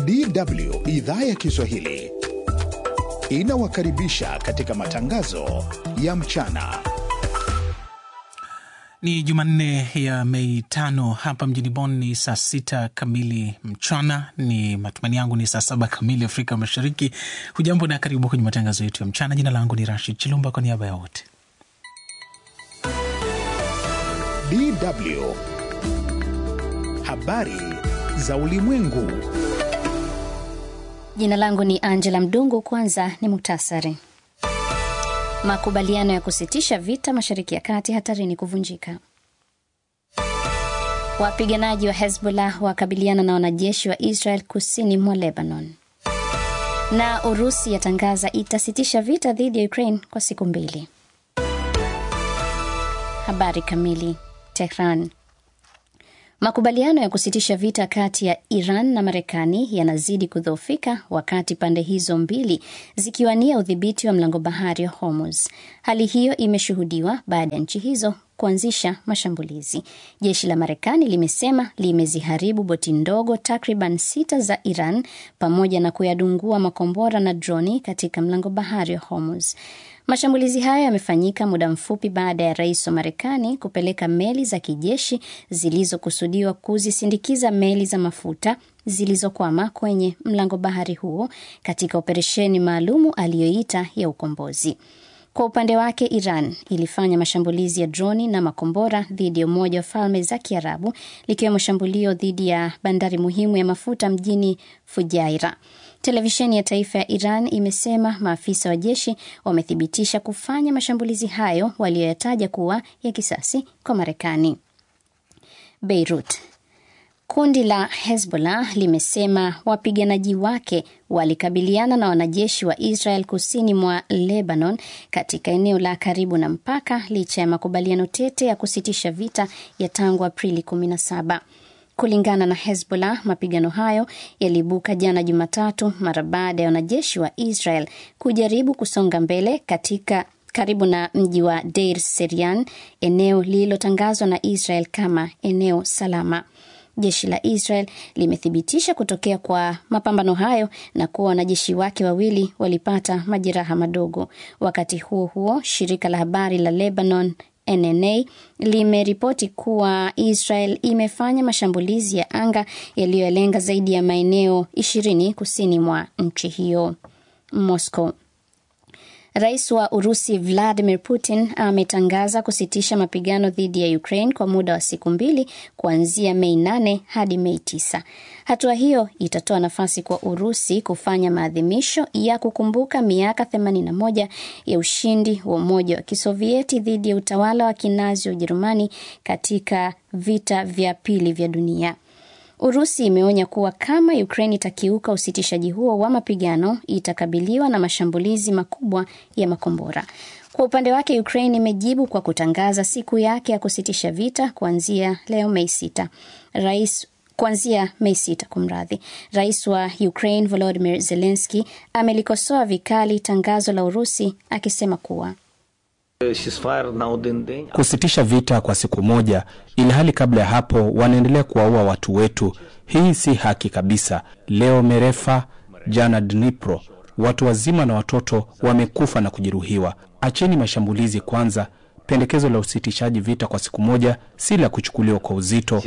DW idhaa ya Kiswahili inawakaribisha katika matangazo ya mchana. Ni Jumanne ya Mei tano hapa mjini Bonn ni saa sita kamili mchana. Ni matumaini yangu ni saa saba kamili Afrika Mashariki. Hujambo na karibu kwenye matangazo yetu ya mchana. Jina langu ni Rashid Chilumba kwa niaba ya wote. DW habari za ulimwengu. Jina langu ni Angela Mdungu. Kwanza ni muktasari. Makubaliano ya kusitisha vita Mashariki ya Kati hatarini kuvunjika. Wapiganaji wa Hezbollah wakabiliana na wanajeshi wa Israel kusini mwa Lebanon. Na Urusi yatangaza itasitisha vita dhidi ya Ukraine kwa siku mbili. Habari kamili. Tehran. Makubaliano ya kusitisha vita kati ya Iran na Marekani yanazidi kudhoofika wakati pande hizo mbili zikiwania udhibiti wa mlango bahari wa Hormuz. Hali hiyo imeshuhudiwa baada ya nchi hizo kuanzisha mashambulizi. Jeshi la Marekani limesema limeziharibu boti ndogo takriban sita za Iran pamoja na kuyadungua makombora na droni katika mlango bahari wa Hormuz. Mashambulizi hayo yamefanyika muda mfupi baada ya rais wa Marekani kupeleka meli za kijeshi zilizokusudiwa kuzisindikiza meli za mafuta zilizokwama kwenye mlango bahari huo katika operesheni maalumu aliyoita ya ukombozi. Kwa upande wake, Iran ilifanya mashambulizi ya droni na makombora dhidi ya Umoja wa Falme za Kiarabu, likiwemo shambulio dhidi ya bandari muhimu ya mafuta mjini Fujairah. Televisheni ya taifa ya Iran imesema maafisa wa jeshi wamethibitisha kufanya mashambulizi hayo waliyoyataja kuwa ya kisasi kwa Marekani. Beirut. Kundi la Hezbollah limesema wapiganaji wake walikabiliana na wanajeshi wa Israel kusini mwa Lebanon katika eneo la karibu na mpaka licha ya makubaliano tete ya kusitisha vita ya tangu Aprili 17. Kulingana na Hezbollah, mapigano hayo yaliibuka jana Jumatatu mara baada ya wanajeshi wa Israel kujaribu kusonga mbele katika karibu na mji wa Deir Serian, eneo lililotangazwa na Israel kama eneo salama. Jeshi la Israel limethibitisha kutokea kwa mapambano hayo na kuwa wanajeshi wake wawili walipata majeraha madogo. Wakati huo huo, shirika la habari la Lebanon NNA limeripoti kuwa Israel imefanya mashambulizi ya anga yaliyolenga zaidi ya maeneo ishirini kusini mwa nchi hiyo. Moscow. Rais wa Urusi Vladimir Putin ametangaza kusitisha mapigano dhidi ya Ukraine kwa muda wa siku mbili kuanzia Mei 8 hadi Mei 9. Hatua hiyo itatoa nafasi kwa Urusi kufanya maadhimisho ya kukumbuka miaka 81 ya ushindi wa Umoja wa Kisovieti dhidi ya utawala wa Kinazi wa Ujerumani katika vita vya pili vya dunia. Urusi imeonya kuwa kama Ukraine itakiuka usitishaji huo wa mapigano itakabiliwa na mashambulizi makubwa ya makombora. Kwa upande wake, Ukraine imejibu kwa kutangaza siku yake ya kusitisha vita kuanzia leo Mei sita. Rais kuanzia Mei sita, kumradhi. Rais wa Ukraine Volodymyr Zelensky amelikosoa vikali tangazo la Urusi akisema kuwa kusitisha vita kwa siku moja, ili hali kabla ya hapo wanaendelea kuwaua watu wetu. Hii si haki kabisa. Leo Merefa, jana Dnipro, watu wazima na watoto wamekufa na kujeruhiwa. Acheni mashambulizi kwanza. Pendekezo la usitishaji vita kwa siku moja si la kuchukuliwa kwa uzito.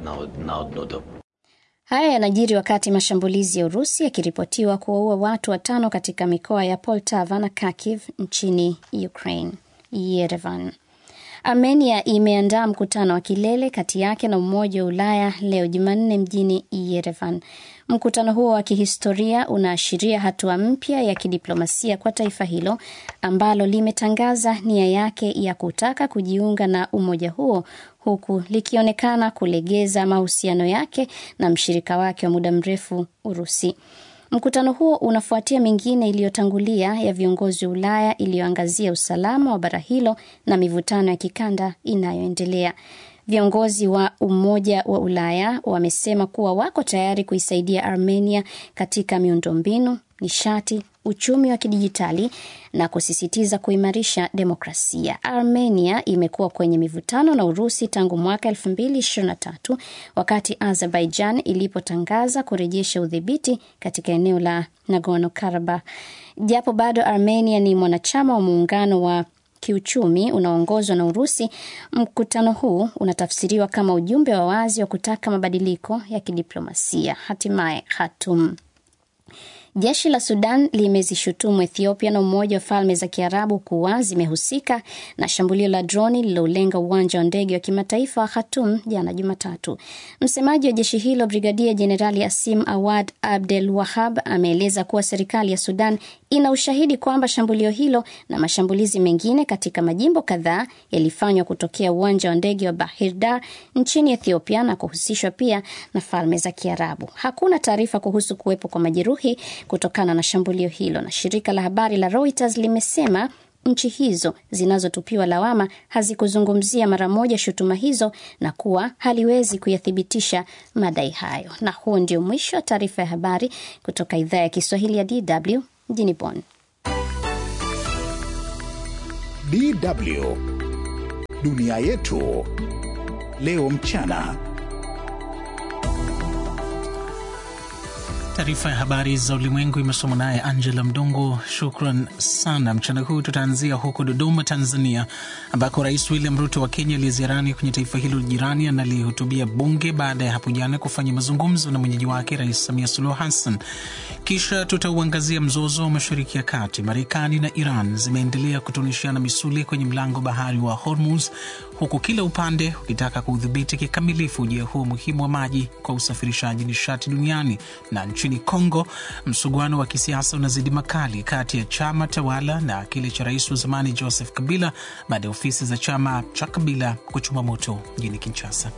Haya yanajiri wakati mashambulizi ya Urusi yakiripotiwa kuwaua watu watano katika mikoa ya Poltava na Kharkiv nchini Ukraine. Yerevan. Armenia imeandaa mkutano wa kilele kati yake na Umoja wa Ulaya leo Jumanne mjini Yerevan. Mkutano huo wa kihistoria unaashiria hatua mpya ya kidiplomasia kwa taifa hilo ambalo limetangaza nia yake ya kutaka kujiunga na umoja huo huku likionekana kulegeza mahusiano yake na mshirika wake wa muda mrefu Urusi. Mkutano huo unafuatia mingine iliyotangulia ya viongozi wa Ulaya iliyoangazia usalama wa bara hilo na mivutano ya kikanda inayoendelea. Viongozi wa Umoja wa Ulaya wamesema kuwa wako tayari kuisaidia Armenia katika miundombinu, nishati, uchumi wa kidijitali na kusisitiza kuimarisha demokrasia. Armenia imekuwa kwenye mivutano na Urusi tangu mwaka 2023 wakati Azerbaijan ilipotangaza kurejesha udhibiti katika eneo la Nagorno Karabakh. Japo bado Armenia ni mwanachama wa muungano wa kiuchumi unaoongozwa na Urusi, mkutano huu unatafsiriwa kama ujumbe wa wazi wa kutaka mabadiliko ya kidiplomasia. Hatimaye Khartoum. Jeshi la Sudan limezishutumu Ethiopia na Umoja wa Falme za Kiarabu kuwa zimehusika na shambulio la droni lililolenga uwanja wa ndege wa kimataifa wa Khartoum jana Jumatatu. Msemaji wa jeshi hilo Brigadia Jenerali Asim Awad Abdel Wahab ameeleza kuwa serikali ya Sudan ina ushahidi kwamba shambulio hilo na mashambulizi mengine katika majimbo kadhaa yalifanywa kutokea uwanja wa ndege wa Bahir Dar nchini Ethiopia na kuhusishwa pia na Falme za Kiarabu. Hakuna taarifa kuhusu kuwepo kwa majeruhi kutokana na shambulio hilo, na shirika la habari la Reuters limesema nchi hizo zinazotupiwa lawama hazikuzungumzia mara moja shutuma hizo na kuwa haliwezi kuyathibitisha madai hayo. Na huo ndio mwisho wa taarifa ya habari kutoka idhaa ya Kiswahili ya DW mjini Bonn. DW dunia yetu leo mchana. Taarifa ya habari za ulimwengu imesomwa naye Angela Mdungu. Shukran sana. Mchana huu tutaanzia huko Dodoma, Tanzania, ambako Rais William Ruto wa Kenya aliyeziarani kwenye taifa hilo jirani analihutubia bunge baada ya hapo jana kufanya mazungumzo na mwenyeji wake Rais Samia Suluhu Hassan. Kisha tutauangazia mzozo wa Mashariki ya Kati. Marekani na Iran zimeendelea kutunishiana misuli kwenye mlango bahari wa Hormuz, huku kila upande ukitaka kuudhibiti kikamilifu ujia huo muhimu wa maji kwa usafirishaji nishati duniani. Na nchini Kongo, msuguano wa kisiasa unazidi makali kati ya chama tawala na kile cha rais wa zamani Joseph Kabila baada ya ofisi za chama cha Kabila kuchoma moto mjini Kinshasa.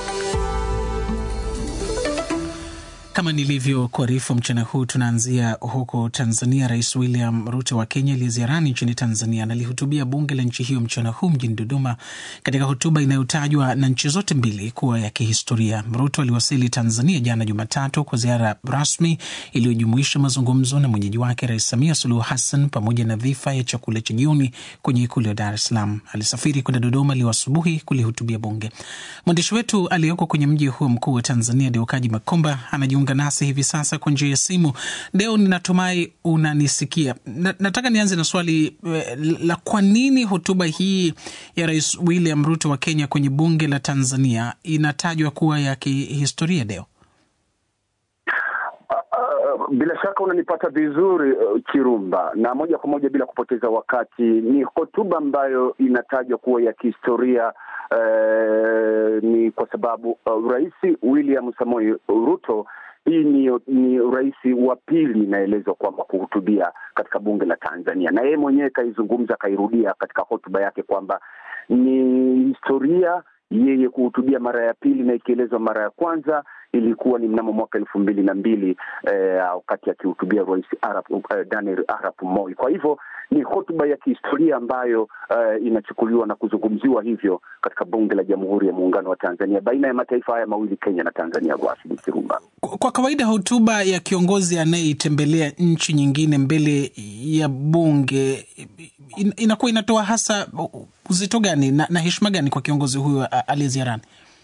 Kama nilivyokuarifu mchana huu, tunaanzia huko Tanzania. Rais William Ruto wa Kenya aliyeziarani nchini Tanzania analihutubia bunge la nchi hiyo mchana huu mjini Dodoma, katika hotuba inayotajwa na nchi zote mbili kuwa ya kihistoria. Ruto aliwasili Tanzania jana Jumatatu kwa ziara rasmi iliyojumuisha mazungumzo na mwenyeji wake Rais Samia Suluhu Hassan pamoja na dhifa ya chakula cha jioni kwenye ikulu ya Dar es Salaam. Alisafiri kwenda Dodoma leo asubuhi kulihutubia bunge. Mwandishi wetu aliyoko kwenye mji huo mkuu wa Tanzania, Deukaji Makomba, anajiunga nasi hivi sasa kwa njia ya simu. Deo, ninatumai unanisikia. Na, nataka nianze na swali la kwa nini hotuba hii ya Rais William Ruto wa Kenya kwenye bunge la Tanzania inatajwa kuwa ya kihistoria, Deo? Bila shaka unanipata vizuri uh, Kirumba, na moja kwa moja bila kupoteza wakati, ni hotuba ambayo inatajwa kuwa ya kihistoria. Uh, ni kwa sababu uh, Rais William Samoei Ruto hii ni, ni rais wa pili inaelezwa kwamba kuhutubia katika bunge la Tanzania, na yeye mwenyewe kaizungumza, kairudia katika hotuba yake kwamba ni historia yeye kuhutubia mara ya pili, na ikielezwa mara ya kwanza ilikuwa ni mnamo mwaka elfu mbili na mbili wakati eh, akihutubia rais Arap, eh, Daniel Arap Moi. Kwa hivyo ni hotuba ya kihistoria ambayo eh, inachukuliwa na kuzungumziwa hivyo katika bunge la Jamhuri ya Muungano wa Tanzania baina ya mataifa haya mawili Kenya na Tanzania. Rashid Kirumba. Kwa kawaida hotuba ya kiongozi anayeitembelea nchi nyingine mbele ya bunge in, inakuwa inatoa hasa uzito gani na, na heshima gani kwa kiongozi huyo aliyeziarani?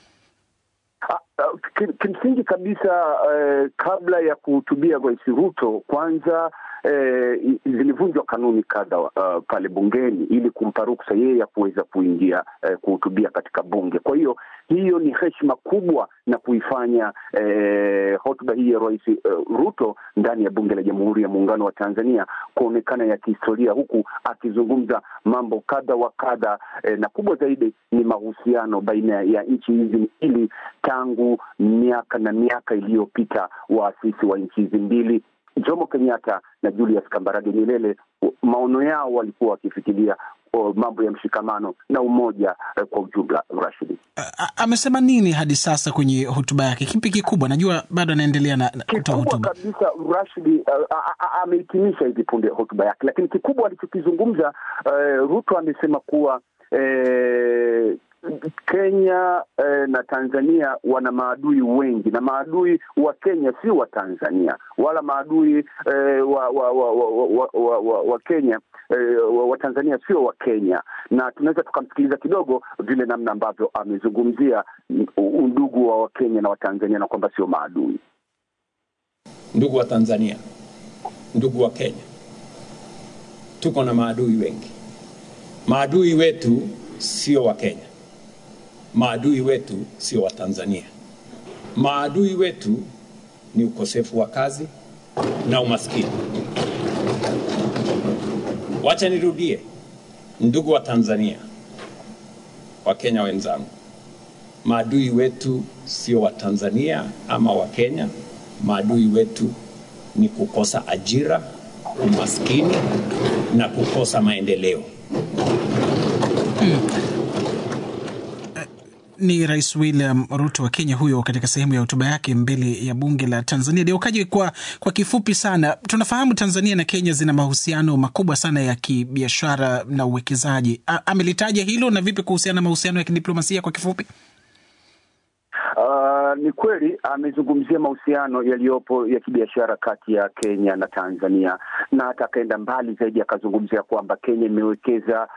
Kimsingi kabisa eh, kabla ya kuhutubia Rais Ruto kwanza eh, zilivunjwa kanuni kadha uh, pale bungeni ili kumpa ruksa yeye ya kuweza kuingia eh, kuhutubia katika bunge. Kwa hiyo hiyo ni heshima kubwa na kuifanya eh, hotuba hii ya Rais uh, Ruto ndani ya bunge la Jamhuri ya Muungano wa Tanzania kuonekana ya kihistoria, huku akizungumza mambo kadha wa kadha eh, na kubwa zaidi ni mahusiano baina ya nchi hizi mbili tangu miaka na miaka iliyopita, waasisi wa nchi hizi mbili Jomo Kenyatta na Julius Kambarage Nyerere, maono yao walikuwa wakifikiria mambo ya mshikamano na umoja eh, kwa ujumla. Rashidi amesema nini hadi sasa kwenye hotuba yake? Kipi kikubwa? Najua bado anaendelea na kutoa hotuba kabisa. Rashidi amehitimisha hivi punde hotuba yake, lakini kikubwa alichokizungumza uh, Ruto amesema kuwa uh, Kenya eh, na Tanzania wana maadui wengi, na maadui wa Kenya si wa Tanzania wala maadui eh, wa, wa, wa, wa, wa, wa, wa, wa Kenya eh, wa, wa Tanzania sio wa Kenya, na tunaweza tukamsikiliza kidogo vile namna ambavyo amezungumzia undugu wa Wakenya na Watanzania na kwamba sio maadui. Ndugu wa Tanzania, ndugu wa Kenya, tuko na maadui wengi. Maadui wetu sio wa Kenya, maadui wetu sio wa Tanzania. Maadui wetu ni ukosefu wa kazi na umaskini. Wacha nirudie, ndugu wa Tanzania, wa Kenya wenzangu, maadui wetu sio wa Tanzania ama wa Kenya. Maadui wetu ni kukosa ajira, umaskini na kukosa maendeleo. Ni Rais William Ruto wa Kenya huyo katika sehemu ya hotuba yake mbele ya bunge la Tanzania. Deukaji, kwa, kwa kifupi sana, tunafahamu Tanzania na Kenya zina mahusiano makubwa sana ya kibiashara na uwekezaji. Amelitaja hilo na vipi kuhusiana na mahusiano ya kidiplomasia kwa kifupi? Uh, ni kweli amezungumzia mahusiano yaliyopo ya kibiashara kati ya Kenya na Tanzania, na hata akaenda mbali zaidi akazungumzia kwamba Kenya imewekeza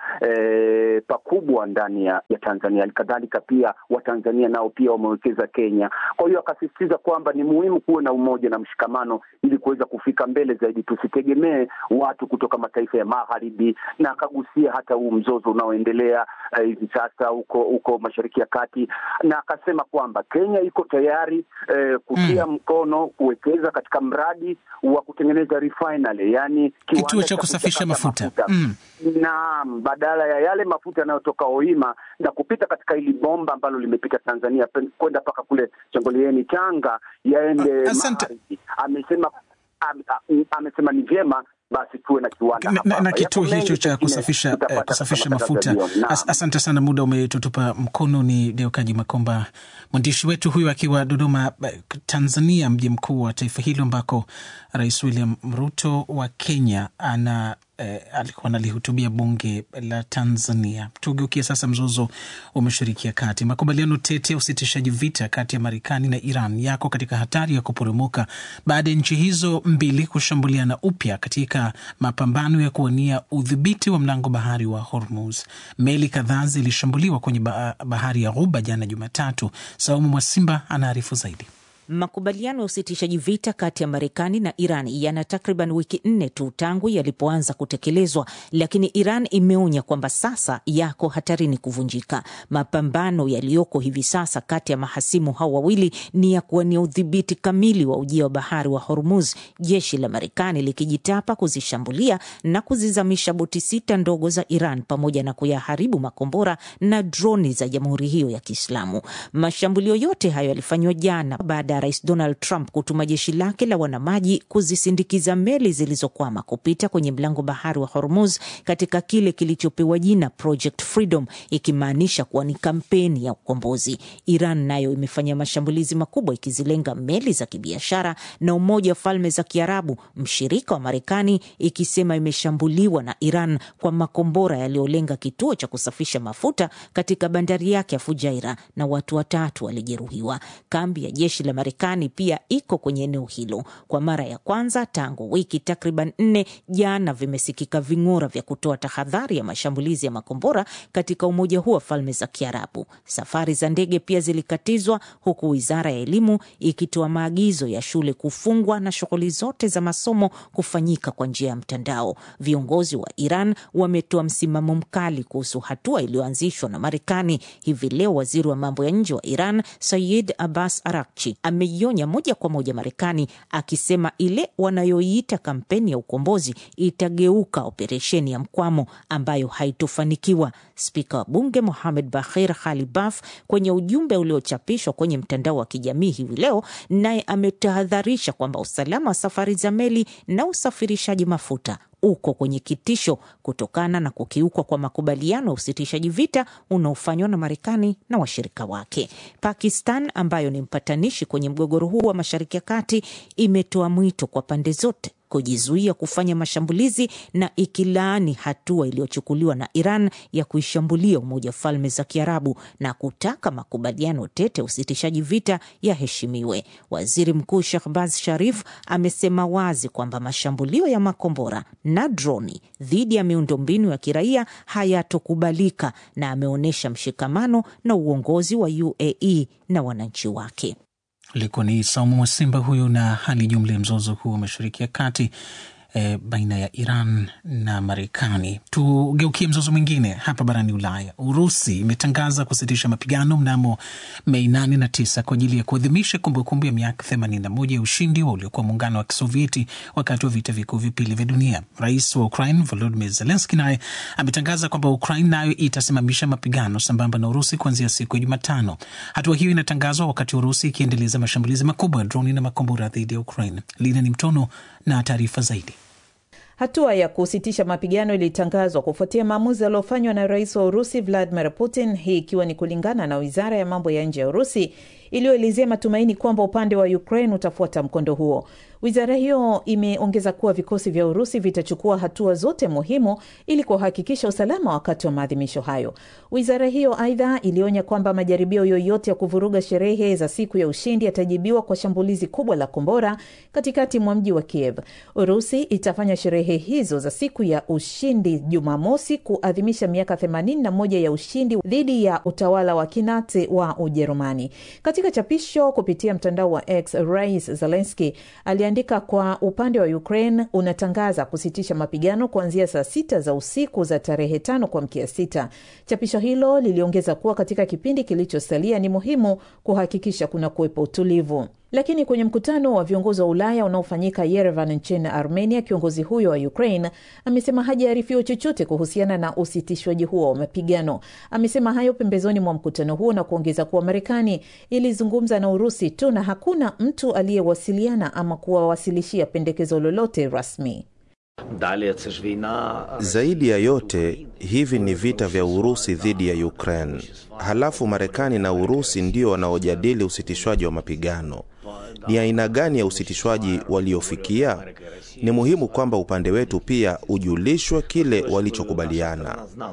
eh, pakubwa ndani ya, ya Tanzania. Halikadhalika pia Watanzania nao pia wamewekeza Kenya. Kwa hiyo akasisitiza kwamba ni muhimu kuwe na umoja na mshikamano ili kuweza kufika mbele zaidi, tusitegemee watu kutoka mataifa ya magharibi, na akagusia hata huu mzozo unaoendelea hivi eh, sasa huko huko Mashariki ya Kati, na akasema kwamba Kenya iko tayari eh, kutia mm. mkono kuwekeza katika mradi wa kutengeneza refinery, yani kituo cha kusafisha mafuta, mafuta. Mm. Naam, badala ya yale mafuta yanayotoka Ohima na kupita katika hili bomba ambalo limepita Tanzania kwenda mpaka kule Chongolieni Tanga yaende Magharibi. Amesema am, am, amesema ni vyema basi tuwe na kiwanda na, na, na kituo hicho cha kusafisha, eh, kusafisha mafuta. As, asante sana, muda umetutupa mkono. Ni Deukaji Makomba, mwandishi wetu huyu akiwa Dodoma, Tanzania, mji mkuu wa taifa hilo ambako Rais William Ruto wa Kenya ana eh, alikuwa analihutubia bunge la Tanzania. Tugeukie sasa mzozo wa Mashariki ya Kati. Makubaliano tete ya usitishaji vita kati ya Marekani na Iran yako katika hatari ya kuporomoka baada ya nchi hizo mbili kushambuliana upya katika mapambano ya kuwania udhibiti wa mlango bahari wa Hormuz. Meli kadhaa zilishambuliwa kwenye bahari ya Ghuba jana Jumatatu. Saumu Mwasimba anaarifu zaidi. Makubaliano ya usitishaji vita kati ya Marekani na Iran yana takriban wiki nne tu tangu yalipoanza kutekelezwa, lakini Iran imeonya kwamba sasa yako hatarini kuvunjika. Mapambano yaliyoko hivi sasa kati ya mahasimu hao wawili ni ya kuwania udhibiti kamili wa ujia wa bahari wa Hormuz, jeshi la Marekani likijitapa kuzishambulia na kuzizamisha boti sita ndogo za Iran pamoja na kuyaharibu makombora na droni za jamhuri hiyo ya Kiislamu. Mashambulio yote hayo yalifanywa jana baada Rais Donald Trump kutuma jeshi lake la wanamaji kuzisindikiza meli zilizokwama kupita kwenye mlango bahari wa Hormuz katika kile kilichopewa jina Project Freedom, ikimaanisha kuwa ni kampeni ya ukombozi. Iran nayo imefanya mashambulizi makubwa ikizilenga meli za kibiashara, na Umoja wa Falme za Kiarabu, mshirika wa Marekani, ikisema imeshambuliwa na Iran kwa makombora yaliyolenga kituo cha kusafisha mafuta katika bandari yake ya Fujairah na watu watatu walijeruhiwa. Kambi ya jeshi la Marekani pia iko kwenye eneo hilo. Kwa mara ya kwanza tangu wiki takriban nne, jana vimesikika ving'ora vya kutoa tahadhari ya mashambulizi ya makombora katika umoja huo wa falme za Kiarabu. Safari za ndege pia zilikatizwa, huku wizara ya elimu ikitoa maagizo ya shule kufungwa na shughuli zote za masomo kufanyika kwa njia ya mtandao. Viongozi wa Iran wametoa msimamo mkali kuhusu hatua iliyoanzishwa na Marekani. Hivi leo waziri wa mambo ya nje wa Iran Sayid Abbas Arakchi ameionya moja kwa moja Marekani akisema ile wanayoiita kampeni ya ukombozi itageuka operesheni ya mkwamo ambayo haitofanikiwa. Spika wa bunge Mohamed Bahir Khalibaf kwenye ujumbe uliochapishwa kwenye mtandao wa kijamii hivi leo, naye ametahadharisha kwamba usalama wa safari za meli na usafirishaji mafuta uko kwenye kitisho kutokana na kukiukwa kwa makubaliano ya usitishaji vita unaofanywa na Marekani na washirika wake. Pakistan ambayo ni mpatanishi kwenye mgogoro huu wa Mashariki ya Kati imetoa mwito kwa pande zote kujizuia kufanya mashambulizi na ikilaani hatua iliyochukuliwa na Iran ya kuishambulia Umoja wa Falme za Kiarabu na kutaka makubaliano tete usitishaji vita yaheshimiwe. Waziri Mkuu Shahbaz Sharif amesema wazi kwamba mashambulio ya makombora na droni dhidi ya miundombinu ya kiraia hayatokubalika na ameonyesha mshikamano na uongozi wa UAE na wananchi wake. Alikuwa ni Saumu Mwasimba huyo na hali jumla ya mzozo huu wa Mashariki ya Kati e, baina ya Iran na Marekani. Tugeukie mzozo mwingine hapa barani Ulaya. Urusi imetangaza kusitisha mapigano mnamo Mei nane na tisa kwa ajili ya kuadhimisha kumbukumbu ya miaka themanini na moja ya ushindi wa uliokuwa muungano wa Kisovieti wakati wa vita vikuu vya pili vya dunia. Rais wa Ukraine Volodymyr Zelensky naye ametangaza kwamba Ukraine nayo itasimamisha mapigano sambamba na Urusi kuanzia siku ya Jumatano. Hatua hiyo inatangazwa wakati Urusi ikiendeleza mashambulizi makubwa ya droni na makombora dhidi ya Ukraine. Lina ni Mtono na taarifa zaidi. Hatua ya kusitisha mapigano ilitangazwa kufuatia maamuzi yaliyofanywa na rais wa Urusi Vladimir Putin, hii ikiwa ni kulingana na wizara ya mambo ya nje ya Urusi iliyoelezea matumaini kwamba upande wa Ukraine utafuata mkondo huo. Wizara hiyo imeongeza kuwa vikosi vya Urusi vitachukua hatua zote muhimu ili kuhakikisha usalama wakati wa maadhimisho hayo. Wizara hiyo aidha ilionya kwamba majaribio yoyote ya kuvuruga sherehe za siku ya ushindi yatajibiwa kwa shambulizi kubwa la kombora katikati mwa mji wa Kiev. Urusi itafanya sherehe hizo za siku ya ushindi Jumamosi kuadhimisha miaka 81 ya ushindi dhidi ya utawala wa Kinazi wa Ujerumani. Katika chapisho kupitia mtandao wa X, Rais Zelensky aliandika kwa upande wa Ukraine unatangaza kusitisha mapigano kuanzia saa sita za usiku za tarehe tano kwa mkia sita. Chapisho hilo liliongeza kuwa katika kipindi kilichosalia ni muhimu kuhakikisha kuna kuwepo utulivu. Lakini kwenye mkutano wa viongozi wa Ulaya unaofanyika Yerevan nchini Armenia, kiongozi huyo wa Ukraine amesema hajaarifiwa chochote kuhusiana na usitishwaji huo wa mapigano. Amesema hayo pembezoni mwa mkutano huo na kuongeza kuwa Marekani ilizungumza na Urusi tu na hakuna mtu aliyewasiliana ama kuwawasilishia pendekezo lolote rasmi. Zaidi ya yote, hivi ni vita vya Urusi dhidi ya Ukraine, halafu Marekani na Urusi ndio wanaojadili usitishwaji wa mapigano. Ni aina gani ya usitishwaji waliofikia? Ni muhimu kwamba upande wetu pia ujulishwe kile walichokubaliana.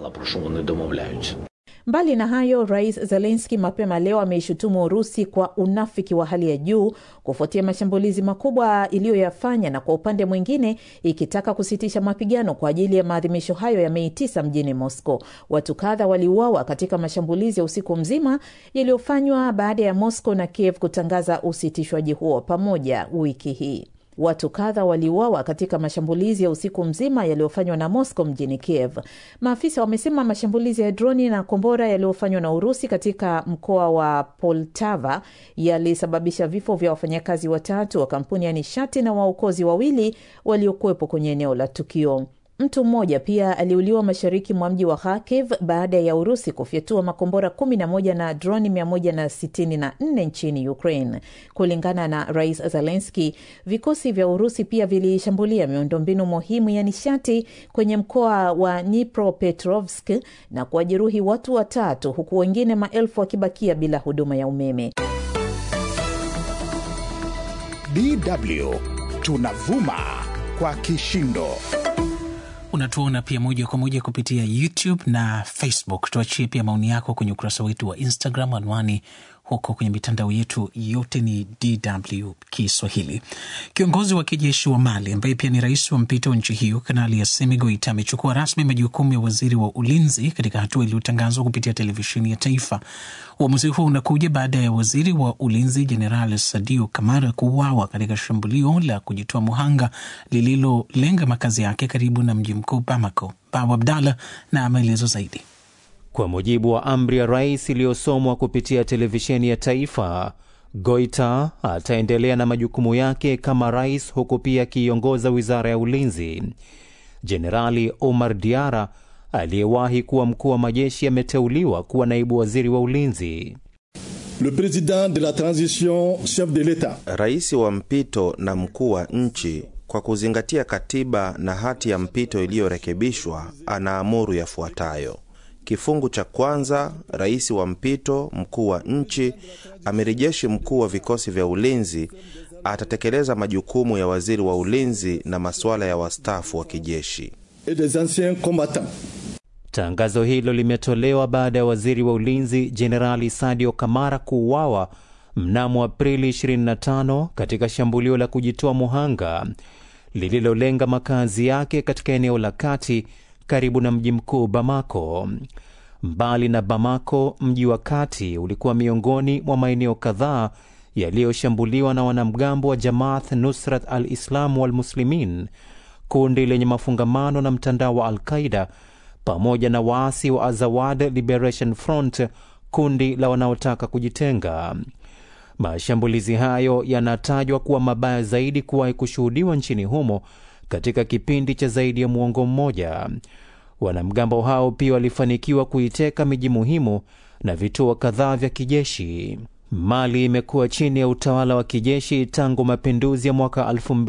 Mbali na hayo, Rais Zelenski mapema leo ameishutumu Urusi kwa unafiki wa hali ya juu kufuatia mashambulizi makubwa iliyoyafanya, na kwa upande mwingine ikitaka kusitisha mapigano kwa ajili ya maadhimisho hayo ya Mei tisa mjini Moscow. Watu kadha waliuawa katika mashambulizi ya usiku mzima yaliyofanywa baada ya Moscow na Kiev kutangaza usitishwaji huo pamoja wiki hii. Watu kadha waliuawa katika mashambulizi ya usiku mzima yaliyofanywa na Moscow mjini Kiev. Maafisa wamesema mashambulizi ya droni na kombora yaliyofanywa na Urusi katika mkoa wa Poltava yalisababisha vifo vya wafanyakazi watatu wa kampuni ya nishati na waokozi wawili waliokuwepo kwenye eneo la tukio. Mtu mmoja pia aliuliwa mashariki mwa mji wa Kharkiv baada ya Urusi kufyatua makombora 11 na droni 164 nchini Ukraine. Kulingana na Rais Zelensky, vikosi vya Urusi pia vilishambulia miundombinu muhimu ya nishati kwenye mkoa wa Dnipropetrovsk na kuwajeruhi watu watatu, huku wengine maelfu wakibakia bila huduma ya umeme. DW tunavuma kwa kishindo. Unatuona pia moja kwa moja kupitia YouTube na Facebook. Tuachie pia maoni yako kwenye ukurasa wetu wa Instagram, anwani huko kwenye mitandao yetu yote ni DW Kiswahili. Kiongozi wa kijeshi wa Mali ambaye pia ni rais wa mpito wa nchi hiyo, Kanali Assimi Goita amechukua rasmi majukumu ya waziri wa ulinzi katika hatua iliyotangazwa kupitia televisheni ya taifa. Uamuzi huo unakuja baada ya waziri wa ulinzi Jenerali Sadio Kamara kuuawa katika shambulio la kujitoa muhanga lililolenga makazi yake karibu na mji mkuu Bamako. Babu Abdallah na maelezo zaidi. Kwa mujibu wa amri ya rais iliyosomwa kupitia televisheni ya taifa, Goita ataendelea na majukumu yake kama rais, huku pia akiiongoza wizara ya ulinzi. Jenerali Omar Diara aliyewahi kuwa mkuu wa majeshi ameteuliwa kuwa naibu waziri wa ulinzi. Le président de la transition chef de l'etat, rais wa mpito na mkuu wa nchi kwa kuzingatia katiba na hati ya mpito iliyorekebishwa, anaamuru yafuatayo: Kifungu cha kwanza, rais wa mpito, mkuu wa nchi, amiri jeshi mkuu wa vikosi vya ulinzi atatekeleza majukumu ya waziri wa ulinzi na masuala ya wastaafu wa kijeshi. et des anciens combattants. Tangazo hilo limetolewa baada ya waziri wa ulinzi Jenerali Sadio Kamara kuuawa mnamo Aprili 25 katika shambulio la kujitoa muhanga lililolenga makazi yake katika eneo la kati karibu na mji mkuu Bamako. Mbali na Bamako, mji wa kati ulikuwa miongoni mwa maeneo kadhaa yaliyoshambuliwa na wanamgambo wa Jamaat Nusrat al-Islam wal Muslimin, kundi lenye mafungamano na mtandao wa Al-Qaida pamoja na waasi wa Azawad Liberation Front, kundi la wanaotaka kujitenga. Mashambulizi hayo yanatajwa kuwa mabaya zaidi kuwahi kushuhudiwa nchini humo katika kipindi cha zaidi ya muongo mmoja. Wanamgambo hao pia walifanikiwa kuiteka miji muhimu na vituo kadhaa vya kijeshi. Mali imekuwa chini ya utawala wa kijeshi tangu mapinduzi ya mwaka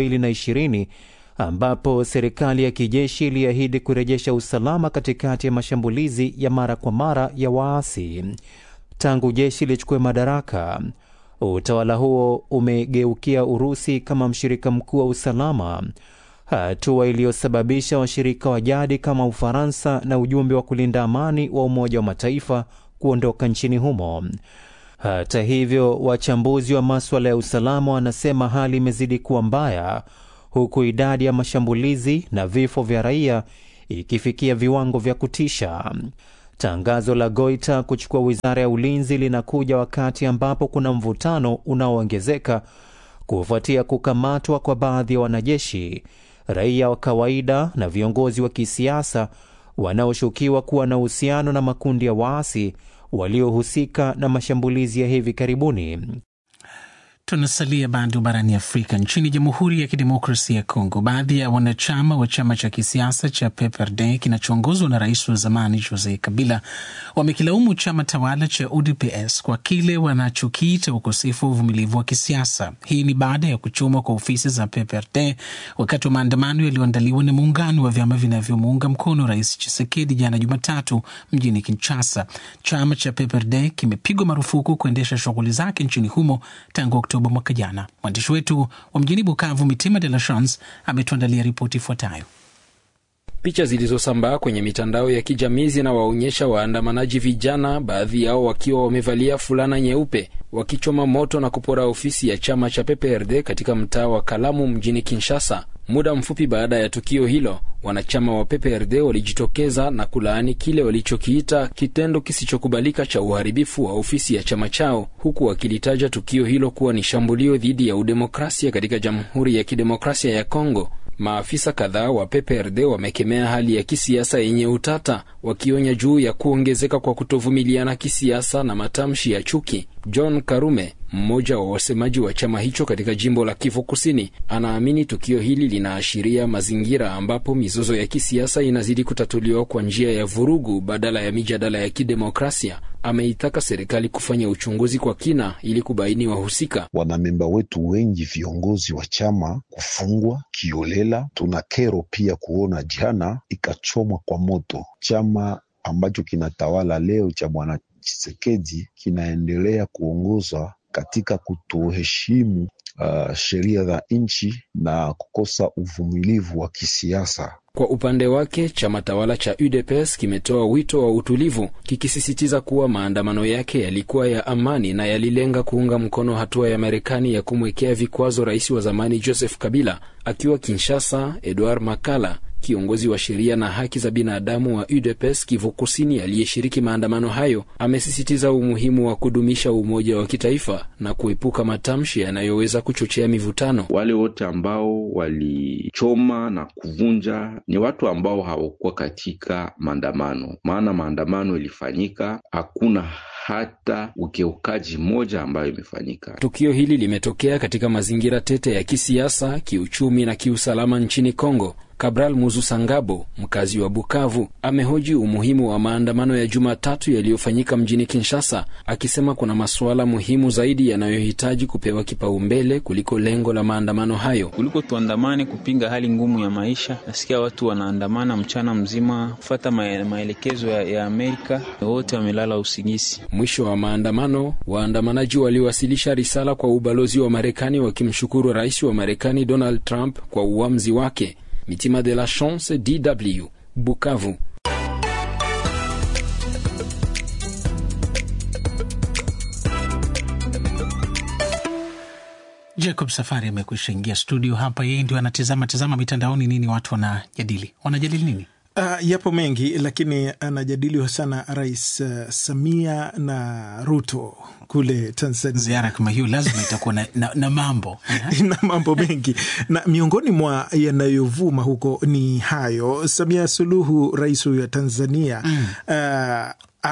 2020 ambapo serikali ya kijeshi iliahidi kurejesha usalama katikati ya mashambulizi ya mara kwa mara ya waasi. Tangu jeshi lichukue madaraka, utawala huo umegeukia Urusi kama mshirika mkuu wa usalama, hatua iliyosababisha washirika wa jadi kama Ufaransa na ujumbe wa kulinda amani wa Umoja wa Mataifa kuondoka nchini humo. Hata hivyo, wachambuzi wa maswala ya usalama wanasema hali imezidi kuwa mbaya, huku idadi ya mashambulizi na vifo vya raia ikifikia viwango vya kutisha. Tangazo la Goita kuchukua wizara ya ulinzi linakuja wakati ambapo kuna mvutano unaoongezeka kufuatia kukamatwa kwa baadhi ya wanajeshi, raia wa kawaida na viongozi wa kisiasa wanaoshukiwa kuwa na uhusiano na makundi ya waasi waliohusika na mashambulizi ya hivi karibuni. Tunasalia bado barani Afrika. Nchini Jamhuri ya Kidemokrasia ya Kongo, baadhi ya wanachama wa chama cha kisiasa cha PPRD kinachoongozwa na rais wa zamani Jose Kabila wamekilaumu chama tawala cha UDPS kwa kile wanachokiita ukosefu wa uvumilivu wa kisiasa. Hii ni baada ya kuchomwa kwa ofisi za PPRD wakati wa maandamano yaliyoandaliwa na muungano wa vyama vinavyomuunga mkono rais Chisekedi jana Jumatatu mjini Kinshasa. Chama cha PPRD kimepigwa marufuku kuendesha shughuli zake nchini humo tangu Oktoba mwaka jana. Mwandishi wetu wa mjini Bukavu, Mitima de la Chance, ametuandalia ripoti ifuatayo. Picha zilizosambaa kwenye mitandao ya kijamii zinawaonyesha waandamanaji vijana, baadhi yao wakiwa wamevalia fulana nyeupe, wakichoma moto na kupora ofisi ya chama cha PPRD katika mtaa wa Kalamu mjini Kinshasa. Muda mfupi baada ya tukio hilo, wanachama wa PPRD walijitokeza na kulaani kile walichokiita kitendo kisichokubalika cha uharibifu wa ofisi ya chama chao, huku wakilitaja tukio hilo kuwa ni shambulio dhidi ya udemokrasia katika Jamhuri ya Kidemokrasia ya Kongo. Maafisa kadhaa wa PPRD wamekemea hali ya kisiasa yenye utata, wakionya juu ya kuongezeka kwa kutovumiliana kisiasa na matamshi ya chuki. John Karume, mmoja wa wasemaji wa chama hicho katika jimbo la Kivu Kusini, anaamini tukio hili linaashiria mazingira ambapo mizozo ya kisiasa inazidi kutatuliwa kwa njia ya vurugu badala ya mijadala ya kidemokrasia. Ameitaka serikali kufanya uchunguzi kwa kina ili kubaini wahusika. Wanamemba wetu wengi viongozi wa chama kufungwa kiolela. Tuna kero pia kuona jana ikachomwa kwa moto chama ambacho kinatawala leo cha bwana Chisekedi kinaendelea kuongozwa katika kutoheshimu uh, sheria za nchi na kukosa uvumilivu wa kisiasa. Kwa upande wake chama tawala cha UDPS kimetoa wito wa utulivu, kikisisitiza kuwa maandamano yake yalikuwa ya amani na yalilenga kuunga mkono hatua ya Marekani ya kumwekea vikwazo rais wa zamani Joseph Kabila. Akiwa Kinshasa, Edward Makala kiongozi wa sheria na haki za binadamu wa UDPS Kivu Kusini aliyeshiriki maandamano hayo amesisitiza umuhimu wa kudumisha umoja wa kitaifa na kuepuka matamshi yanayoweza kuchochea mivutano. Wale wote ambao walichoma na kuvunja ni watu ambao hawakuwa katika maandamano, maana maandamano ilifanyika, hakuna hata ukiukaji mmoja ambayo imefanyika. Tukio hili limetokea katika mazingira tete ya kisiasa, kiuchumi na kiusalama nchini Kongo. Cabral Muzusangabo, mkazi wa Bukavu, amehoji umuhimu wa maandamano ya Jumatatu yaliyofanyika mjini Kinshasa, akisema kuna masuala muhimu zaidi yanayohitaji kupewa kipaumbele kuliko lengo la maandamano hayo. Kuliko tuandamane kupinga hali ngumu ya maisha, nasikia watu wanaandamana mchana mzima kufata maelekezo ya, ya Amerika, wote wamelala usingizi. Mwisho wa maandamano, waandamanaji waliwasilisha risala kwa ubalozi wa Marekani wakimshukuru rais wa Marekani Donald Trump kwa uamuzi wake. Mitima de la Chance, DW, Bukavu. Jacob Safari amekwisha ingia studio hapa, yeye ndio anatizama tizama mitandaoni, nini watu wanajadili. Wanajadili nini? Uh, yapo mengi lakini anajadiliwa sana Rais uh, Samia na Ruto kule Tanzania. Ziara kama hiyo lazima itakuwa na, na, na mambo na mambo mengi na miongoni mwa yanayovuma huko ni hayo. Samia Suluhu, rais huyo wa Tanzania mm. uh,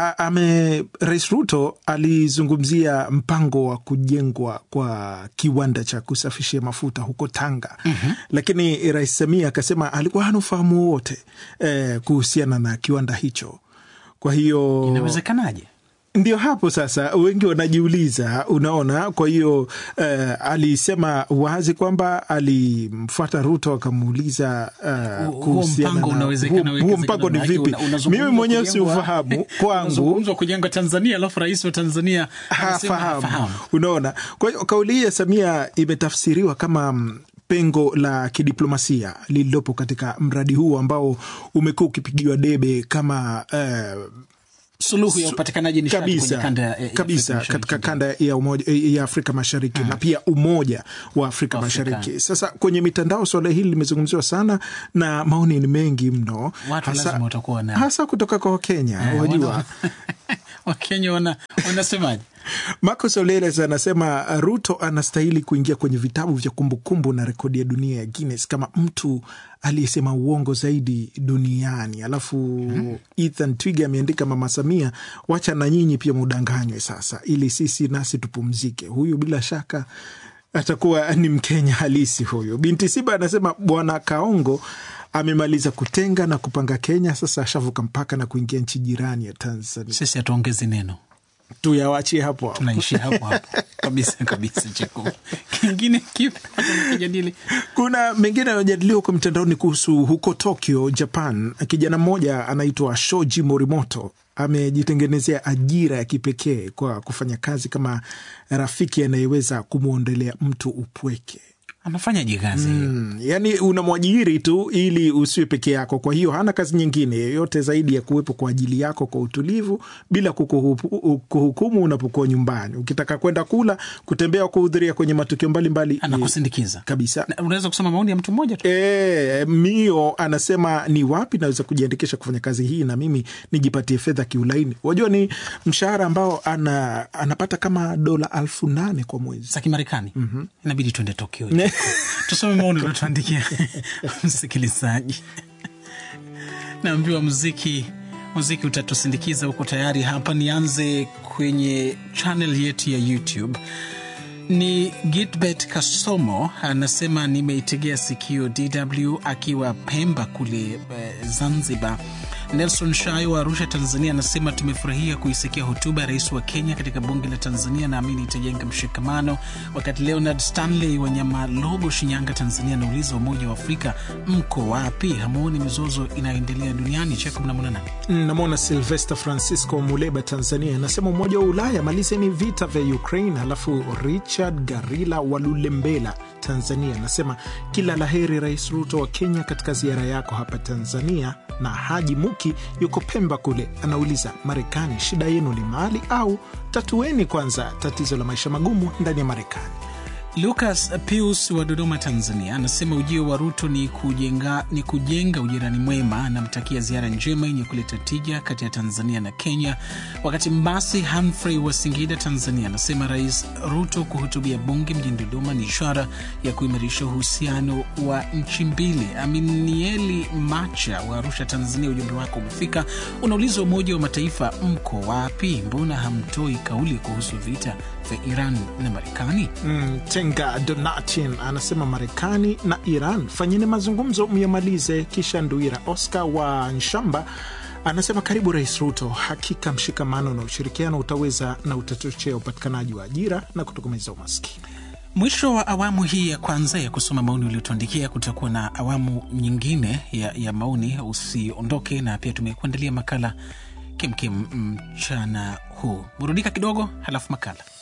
ame Rais Ruto alizungumzia mpango wa kujengwa kwa kiwanda cha kusafishia mafuta huko Tanga. mm -hmm. Lakini Rais Samia akasema alikuwa hana ufahamu wowote eh, kuhusiana na kiwanda hicho. Kwa hiyo inawezekanaje? Ndio hapo sasa wengi wanajiuliza, unaona. Kwa hiyo eh, alisema wazi kwamba alimfuata Ruto akamuuliza uh, kuhusiana na huo mpango ni vipi. Mimi mwenyewe siufahamu kwangu, kujengwa Tanzania alafu rais wa Tanzania hafahamu, unaona. Kwa hiyo kauli hii ya Samia imetafsiriwa kama pengo la kidiplomasia lililopo katika mradi huu ambao umekuwa ukipigiwa debe kama uh, suluhu ya upatikanaji nishati kabisa, kanda ya kabisa katika kanda ya, umoja, ya Afrika Mashariki hmm, na pia umoja wa Afrika, Afrika Mashariki. Sasa kwenye mitandao swala hili limezungumziwa sana na maoni ni mengi mno, hasa, hasa kutoka kwa Wakenya wajua Wakenya wana, wanasemaje? Marcos Oleles anasema Ruto anastahili kuingia kwenye vitabu vya kumbukumbu na rekodi ya dunia ya Guinness kama mtu aliyesema uongo zaidi duniani. Alafu hmm, Ethan Twiga ameandika Mama Samia, wacha na nyinyi pia mudanganywe sasa, ili sisi nasi tupumzike. Huyu bila shaka atakuwa ni Mkenya halisi huyu. Binti Siba anasema Bwana Kaongo amemaliza kutenga na kupanga Kenya, sasa ashavuka mpaka na kuingia nchi jirani ya Tanzania. Sisi hatuongezi neno tuyawachie hapo hapo, tunaishia hapo hapo kabisa kabisa. Cheko kingine kipi kijadili? Kuna mengine yanayojadiliwa kwa mtandaoni kuhusu huko Tokyo, Japan. Kijana mmoja anaitwa Shoji Morimoto amejitengenezea ajira ya kipekee kwa kufanya kazi kama rafiki anayeweza kumwondelea mtu upweke. Anafanyaje kazi mm, yani unamwajiri tu ili usiwe peke yako. Kwa hiyo hana kazi nyingine yoyote zaidi ya kuwepo kwa ajili yako kwa utulivu, bila kuhukumu unapokuwa nyumbani. Ukitaka kwenda kula, kutembea, kuhudhuria kwenye matukio mbalimbali, anakusindikiza kabisa. Unaweza kusoma maoni ya mtu mmoja tu. E, Mio anasema ni wapi naweza kujiandikisha kufanya kazi hii na mimi nijipatie fedha kiulaini. Wajua ni mshahara ambao ana, anapata kama dola alfu nane kwa mwezi za Kimarekani. mm -hmm. Inabidi tuende Tokyo tusome maoni uliotuandikia msikilizaji. Naambiwa muziki muziki utatusindikiza huko tayari. Hapa nianze kwenye channel yetu ya YouTube. Ni Gitbet Kasomo anasema nimeitegea sikio DW akiwa Pemba kule eh, Zanzibar. Nelson Shayo wa Arusha, Tanzania, anasema tumefurahia kuisikia hotuba ya rais wa Kenya katika bunge la Tanzania, naamini itajenga mshikamano. Wakati Leonard Stanley wa Nyamalogo, Shinyanga, Tanzania, anauliza Umoja wa Afrika mko wapi? Hamuoni mizozo inayoendelea duniani? Cheko, mnamwona nani? Namwona Silvester Francisco Muleba, Tanzania, anasema Umoja wa Ulaya malizeni vita vya Ukraine. Alafu Richard Garila wa Lulembela, Tanzania, anasema kila laheri Rais Ruto wa Kenya katika ziara yako hapa Tanzania. Na Haji Muki yuko Pemba kule, anauliza Marekani, shida yenu ni mali au tatueni kwanza tatizo la maisha magumu ndani ya Marekani. Lucas Pius wa Dodoma, Tanzania, anasema ujio wa Ruto ni kujenga, ni kujenga ujirani mwema. Anamtakia ziara njema yenye kuleta tija kati ya Tanzania na Kenya. Wakati Mbasi Humphrey wa Singida, Tanzania, anasema Rais Ruto kuhutubia bunge mjini Dodoma ni ishara ya kuimarisha uhusiano wa nchi mbili. Aminieli Macha wa Arusha, Tanzania, ujumbe wako umefika. Unauliza Umoja wa Mataifa mko wapi? Mbona hamtoi kauli kuhusu vita vya Iran na Marekani? Mm, Matenga Donatin anasema Marekani na Iran fanyeni mazungumzo myamalize. Kisha Nduira Oscar wa Nshamba anasema karibu Rais Ruto, hakika mshikamano na ushirikiano utaweza na utachochea upatikanaji wa ajira na kutokomeza umaskini. Mwisho wa awamu hii ya kwanza ya kusoma maoni uliotuandikia. Kutakuwa na awamu nyingine ya, ya maoni, usiondoke. Na pia tumekuandalia makala kemkem mchana huu. Burudika kidogo, halafu makala